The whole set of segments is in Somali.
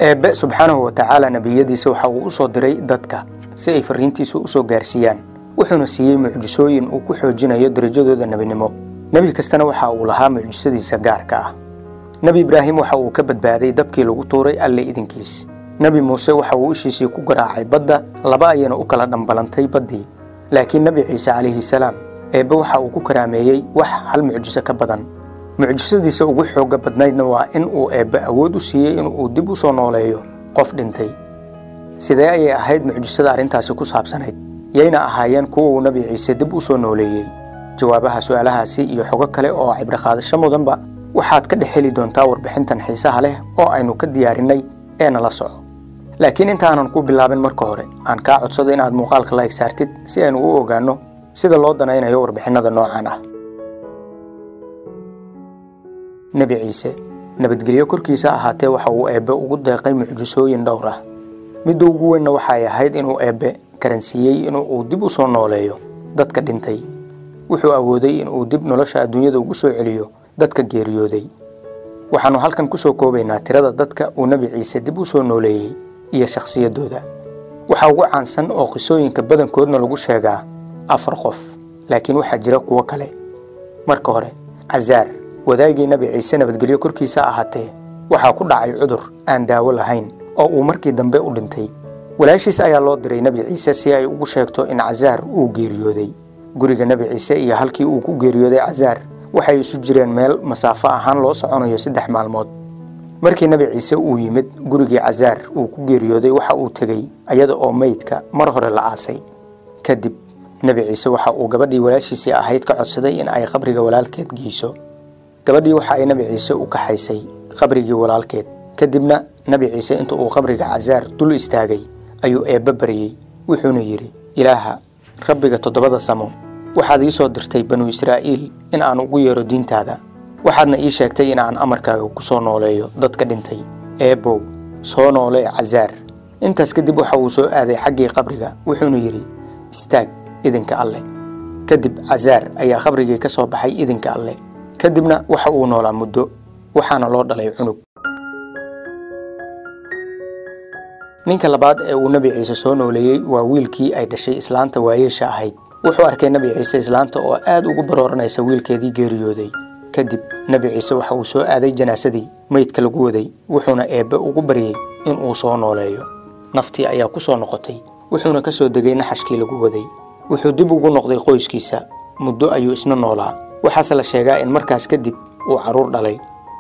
eebbe subxaanahu wa tacaala nebiyadiisa waxa uu u soo diray dadka si ay farriintiisu u soo gaarsiiyaan wuxuuna siiyey mucjisooyin uu ku xoojinayo darajadooda nebinimo nebi kastana waxa uu lahaa mucjisadiisa gaarka ah nebi ibraahim waxa uu ka badbaaday dabkii lagu tuuray alle idinkiis nebi muuse waxa uu ishiisii ku garaacay badda laba ayana u kala dhambalantay baddii laakiin nebi ciise calayhi salaam eebbe waxa uu ku karaameeyey wax hal mucjiso ka badan mucjisadiisa ugu xoogga badnaydna waa in uu eebbe awood u siiyey in uu dib u soo nooleeyo qof dhintay sidee ayay ahayd mucjisada arrintaasi ku saabsanayd yayna ahaayeen kuwa uu nebi ciise dib u soo nooleeyey jawaabaha su'aalahaasi iyo xogo kale oo cibroqaadasho mudanba waxaad ka dhex heli doontaa warbixintan xiisaha leh oo aynu ka diyaarinnay ee nala soco laakiin intaanan ku bilaabin marka hore aan kaa codsado inaad muuqaalka la egsaartid si aynu u ogaanno sida loo danaynayo warbixinnada noocan ah nebi ciise nabadgelyo korkiisa ahaatee waxa uu eebbe ugu deeqay mucjisooyin dhowr ah midda ugu weynna waxay ahayd inuu eebbe karansiiyey in uu dib u soo nooleeyo dadka dhintay wuxuu awooday in uu dib nolosha adduunyada ugu soo celiyo dadka geeriyooday waxaannu halkan ku soo koobaynaa tirada dadka uu nebi ciise dib u soo nooleeyey iyo shakhsiyaddooda waxaa ugu caansan oo qisooyinka badankoodna lagu sheegaa afar qof laakiin waxaa jira kuwo kale marka hore casaar wadaagii nebi ciise nabadgelyo korkiisa ahaatee waxaa ku dhacay cudur aan daawo lahayn oo uu markii dambe u dhintay walaashiis ayaa loo diray nebi ciise si ay ugu sheegto in casaar uu geeriyooday guriga nebi ciise iyo halkii uu ku geeriyooday casaar waxay isu jireen meel masaafo ahaan loo soconayo saddex maalmood markii nebi ciise uu yimid gurigii casaar uu ku geeriyooday waxa uu tegey ayada oo meydka mar hore la aasay kadib nebi ciise waxa uu gabadhii walaashiisii ahayd ka codsaday in ay qabriga walaalkeed geyso gabadhii waxa ay nebi ciise u kaxaysay qabrigii walaalkeed kadibna nebi ciise inta uu qabriga casaar dul istaagay ayuu eebbe baryey wuxuuna yidhi ilaaha rabbiga toddobada samo waxaad ii soo dirtay banu israa'iil in aan ugu yeero diintaada waxaadna ii sheegtay in aan amarkaaga ku soo nooleeyo dadka dhintay eebbow soo noolee casaar intaas kadib waxa uu soo aaday xaggii qabriga wuxuuna yidhi istaag idinka alleh kadib casaar ayaa qabrigii ka soo baxay idinka alleh kadibna waxa uu noolaa muddo waxaana loo dhalay cunug ninka labaad ee uu nebi ciise soo nooleeyey waa wiilkii ay dhashay islaanta waayeesha ahayd wuxuu arkay nebi ciise islaanta oo aad ugu barooranaysa wiilkeedii geeriyooday kadib nebi ciise waxa uu soo aaday janaasadii meydka lagu waday wuxuuna eebbe ugu baryey in uu soo nooleeyo naftii ayaa ku soo noqotay wuxuuna ka soo degay naxashkii lagu waday wuxuu dib ugu noqday qoyskiisa muddo ayuu isna noolaa waxaase la sheegaa in markaas kadib uu carruur dhalay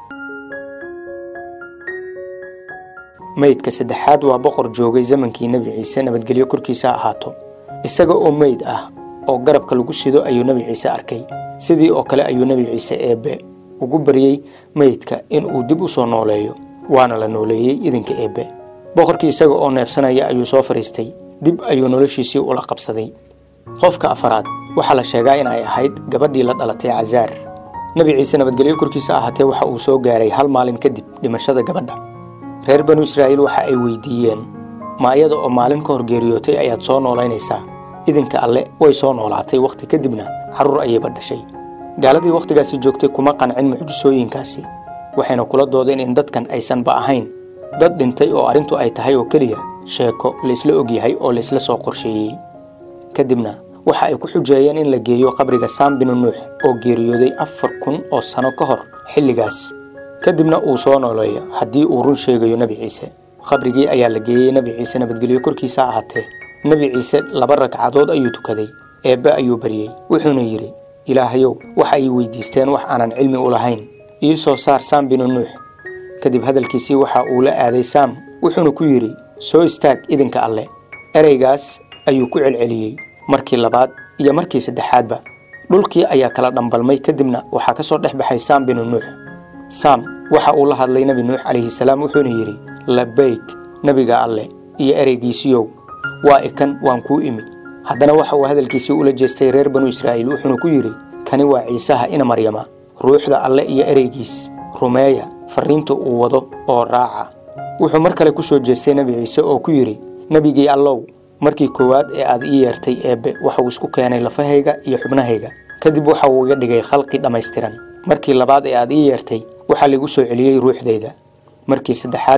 meydka saddexaad waa boqor joogay zamankii nebi ciise nabadgelyo korkiisa ahaato isaga oo meyd ah oo garabka lagu sido ayuu nebi ciise arkay sidii oo kale ayuu nebi ciise eebbe ugu baryey meydka in uu dib u soo nooleeyo waana la nooleeyey idinka eebbe boqorkii isaga oo neefsanaya ayuu soo fadhiistay dib ayuu noloshiisii ula qabsaday qofka afaraad waxaa la sheegaa in ay ahayd gabadhii la dhalatay casaar nebi ciise nabadgelyo korkiisa ahaatee waxa uu soo gaaray hal maalin kadib dhimashada gabadha reer banu israa'iil waxa ay weydiiyeen ma ayada oo maalin ka hor geeriyootay ayaad soo noolaynaysaa idinka alle way soo noolaatay wakhti kadibna carruur ayayba dhashay gaaladii wakhtigaasi joogtay kuma qancin mucjisooyinkaasi waxayna kula doodeen in dadkan aysanba ahayn dad dhintay oo arrintu ay tahay oo keliya sheeko laysla ogyahay oo laysla soo qorsheeyey kadibna waxa ay ku xujeeyeen in la geeyo qabriga saam binu nuux oo geeriyooday afar kun oo sano ka hor xilligaas kadibna uu soo nooleeyo haddii uu run sheegayo nebi ciise qabrigii ayaa la geeyey nebi ciise nabadgelyo korkiisa ahaatee nebi ciise laba ragcadood ayuu tukaday eebbe ayuu baryey wuxuuna yidhi ilaahayow waxa ay weydiisteen wax aanan cilmi u lahayn ii soo saar saam binu nuux kadib hadalkiisii waxa uu la aaday saam wuxuuna ku yidhi soo istaag idinka alleh ereygaas ayuu ku celceliyey markii labaad iyo markii saddexaadba dhulkii ayaa kala dhambalmay kadibna waxaa ka soo dhex baxay saam binu nuux saam waxa uu la hadlay nebi nuux calayhi salaam wuxuuna yidhi labayg nebiga alleh iyo ereygiisiyow waa ikan waan kuu imi haddana waxa uu hadalkiisii ula jeestay reer banu israa'iil wuxuuna ku yidhi kani waa ciisaha ina maryama ruuxda alle iyo ereygiis rumeeya farriinta uu wado oo raaca wuxuu mar kale ku soo jeestay nebi ciise oo ku yidhi nebigii allow markii koowaad ee aad ii yeertay eebbe waxauu isku keenay lafahayga iyo xubnahayga kadib waxa uu iga dhigay khalqi dhammaystiran markii labaad ee aad ii yeertay waxaa laigu soo celiyey ruuxdayda markii saddexaadna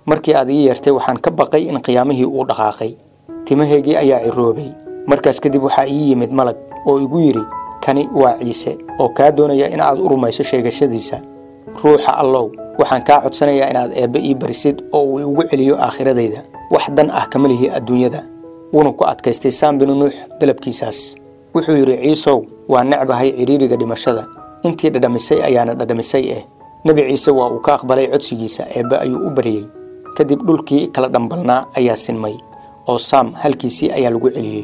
markii aad ii yeertay waxaan ka baqay in qiyaamihii uu dhaqaaqay timahaygii ayaa ciroobay markaas kadib waxaa ii yimid malag oo igu yidhi kani waa ciise oo kaa doonaya in aad u rumayso sheegashadiisa ruuxa allow waxaan kaa codsanayaa inaad eebbe ii barisid oo uu igu celiyo aakhiradayda wax dan ah kama lihi adduunyada wuuna ku adkaystay saam binu nuux dalabkiisaas wuxuu yidhi ciisow waa necbahay cidhiiriga dhimashada intii dhadhamisay ayaana dhadhamisay eh nebi ciise waa uu ka aqbalay codsigiisa eebbe ayuu u baryey kadib dhulkii kala dhambalnaa ayaa sinmay oo saam halkiisii ayaa lagu celiyey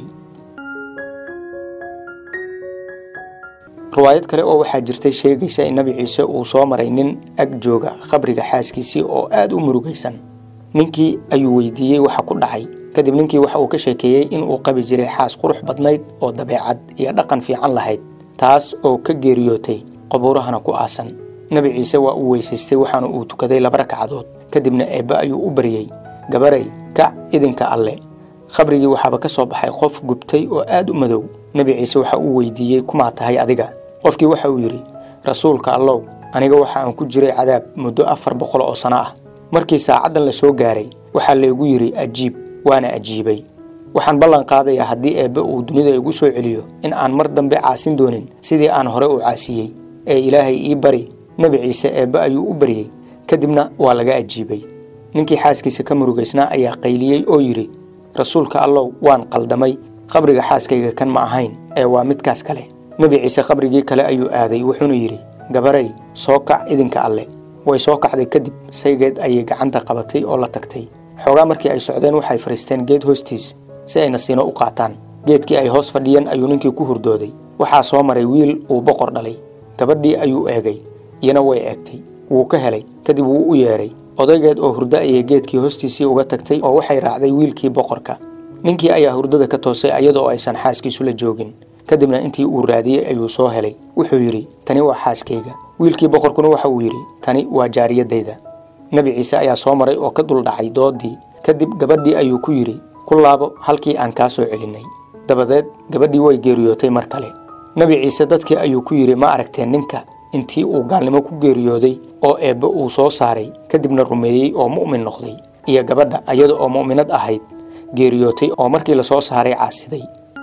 riwaayad kale oo waxaa jirtay sheegaysa in nebi ciise uu soo maray nin ag jooga khabriga xaaskiisii oo aad u murugaysan ninkii ayuu weydiiyey waxa ku dhacay kadib ninkii waxa uu ka sheekeeyey in uu qabi jiray xaas qurux badnayd oo dabeecad iyo dhaqan fiican lahayd taas oo ka geeriyootay qabuurahana ku aasan nebi ciise waa uu weysaystay waxaana uu tukaday laba ragcadood kadibna eebbe ayuu u baryey gabaray kac idinka alle khabrigii waxaaba ka soo baxay qof gubtay oo aad u madow nebi ciise waxa uu weydiiyey kumaa tahay adiga qofkii waxa uu yidhi rasuulka allow aniga waxa aan ku jiray cadaab muddo afar boqol oo sano ah markii saacaddan la soo gaaray waxaa laygu yidhi ajiib waana ajiibay waxaan ballan qaadayaa haddii eebbe uu dunida igu soo celiyo in aan mar dambe caasin doonin sidii aan hore u caasiyey ee ilaahay ii bari nebi ciise eebbe ayuu u baryey kadibna waa laga ajiibay ninkii xaaskiisa ka murugaysnaa ayaa qayliyey oo yidhi rasuulka allow waan qaldamay qabriga xaaskayga kan ma ahayn ee waa midkaas kale nebi ciise qabrigii kale ayuu aaday wuxuuna yidhi gabaray soo kac idinka alle way soo kacday kadib saygeed ayay gacanta qabatay oo la tagtay xoogaa markii ay socdeen waxay fadhiisteen geed hoostiis si ay nasiino u qaataan geedkii ay hoos fadhiyeen ayuu ninkii ku hurdooday waxaa soo maray wiil uu boqor dhalay gabadhii ayuu eegay iyana way eegtay wuu ka helay kadib wuu u yeedhay odaygeed oo hurdo ayay geedkii hoostiisii uga tagtay oo waxay raacday wiilkii boqorka ninkii ayaa hurdada ka toosay ayadoo aysan xaaskiisu la joogin kadibna intii uu raadiyey ayuu soo helay wuxuu yidhi tani waa xaaskayga wiilkii boqorkuna waxa uu yidhi tani waa jaariyadayda nebi ciise ayaa soo maray oo ka duldhacay doodii kadib gabadhii ayuu ku yidhi ku laabo halkii aan kaa soo celinnay dabadeed gabadhii way geeriyootay mar kale nebi ciise dadkii ayuu ku yidhi ma aragteen ninka intii uu gaalnimo ku geeriyooday oo eebbe uu soo saaray kadibna rumeeyey oo mu'min noqday iyo gabadha ayada oo mu'minad ahayd geeriyootay oo markii la soo saaray caasiday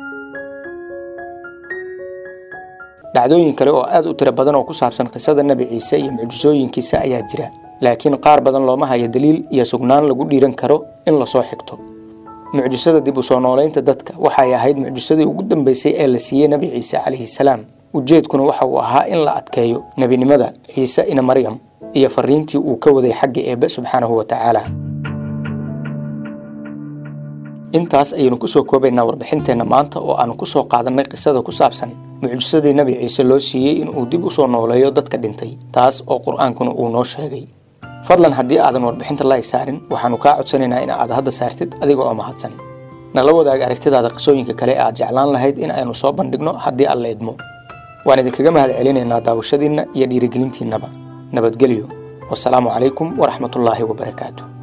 dhacdooyin kale oo aad u tiro badan oo ku saabsan qisada nebi ciise iyo mucjisooyinkiisa ayaa jira laakiin qaar badan looma hayo daliil iyo sugnaan lagu dhiiran karo in lasoo xigto mucjisada dib u soo noolaynta dadka waxay ahayd mucjisadii ugu dambaysay ee la siiyey nebi ciise calayhi salaam ujeedkuna waxa uu ahaa in la adkeeyo nebinimada ciise ina maryam iyo fariintii uu ka waday xagga eebbe subxaanahu wa tacaala intaas ayaynu ku soo koobaynaa warbixinteenna maanta oo aanu ku soo qaadannay qisada ku saabsan mucjisadii nebi ciise loo siiyey inuu dib u soo nooleeyo dadka dhintay taas oo qur-aankuna uu noo sheegay fadlan haddii aadan warbixinta laayg saarin waxaanu kaa codsanaynaa in aad hadda saartid adiga oo mahadsan nala wadaag aragtidaada qisooyinka kale ee aad jeclaan lahayd in aynu soo bandhigno haddii alla idmo waan idinkaga mahad celinaynaa daawashadiinna iyo dhiirigelintiinnaba nabadgelyo wasalaamu calaykum waraxmatullaahi wabarakaatu